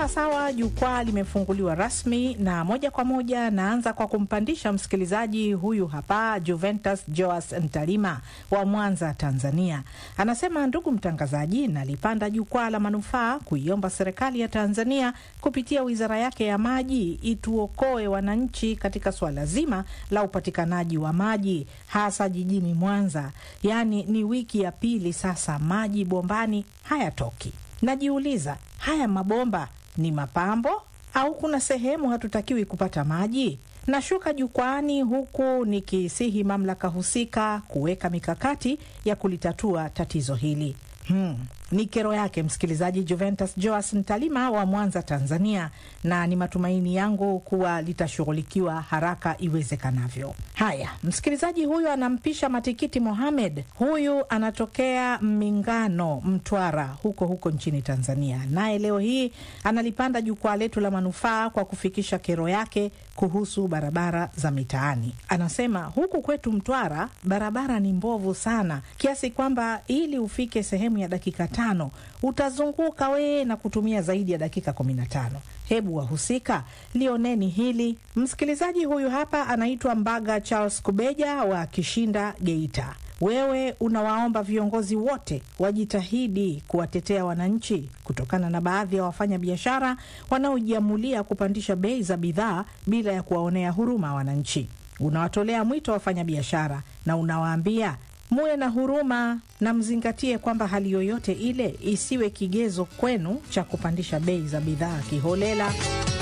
Sawa sawa, jukwaa limefunguliwa rasmi na moja kwa moja naanza kwa kumpandisha msikilizaji huyu hapa, Juventus Joas Ntalima wa Mwanza, Tanzania. Anasema, ndugu mtangazaji, nalipanda jukwaa la manufaa kuiomba serikali ya Tanzania kupitia wizara yake ya maji ituokoe wananchi katika suala zima la upatikanaji wa maji hasa jijini Mwanza. Yaani ni wiki ya pili sasa maji bombani hayatoki. Najiuliza, haya mabomba ni mapambo au kuna sehemu hatutakiwi kupata maji? Nashuka jukwaani huku nikisihi mamlaka husika kuweka mikakati ya kulitatua tatizo hili. Hmm. Ni kero yake msikilizaji Juventus Joas Ntalima wa Mwanza, Tanzania, na ni matumaini yangu kuwa litashughulikiwa haraka iwezekanavyo. Haya, msikilizaji huyu anampisha Matikiti Mohamed, huyu anatokea Mingano, Mtwara, huko huko nchini Tanzania, naye leo hii analipanda jukwaa letu la manufaa kwa kufikisha kero yake kuhusu barabara za mitaani. Anasema huku kwetu Mtwara barabara ni mbovu sana kiasi kwamba ili ufike sehemu ya dakika tano utazunguka wee na kutumia zaidi ya dakika kumi na tano. Hebu wahusika lioneni hili. Msikilizaji huyu hapa anaitwa Mbaga Charles Kubeja wa Kishinda, Geita. Wewe unawaomba viongozi wote wajitahidi kuwatetea wananchi kutokana na baadhi ya wafanya biashara wanaojiamulia kupandisha bei za bidhaa bila ya kuwaonea huruma wananchi. Unawatolea mwito wafanya biashara na unawaambia muwe na huruma na mzingatie kwamba hali yoyote ile isiwe kigezo kwenu cha kupandisha bei za bidhaa kiholela.